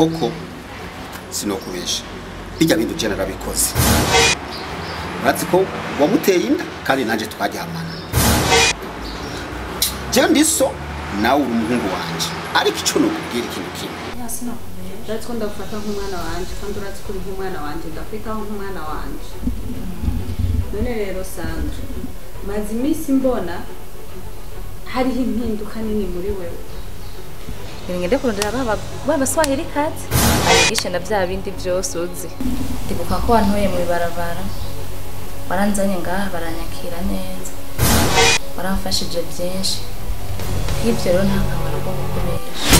koko sinokubesha bijya bintu je narabikoze urazi ko wamuteye inda kandi nanje twaryamana je ndi so nawe uri umuhungu wanje ariko ico nokubwira ikintu kimwe urazi ko ndagufata nk'umwana wanje kandi urazi ko uri nk'umwana wanje ndakwitaho nk'umwana wanje none rero sandra maze iminsi mbona hariho impinduka nini muri wewe ngende kurondera baba babaswahili kati anyigishe na bya bindi byose uzi ndibuka ko wantoye mu ibarabara waranzanye ngaha baranyakira neza waramfashije byinshi nk'ibyo rero nta kamaro ko gukoresha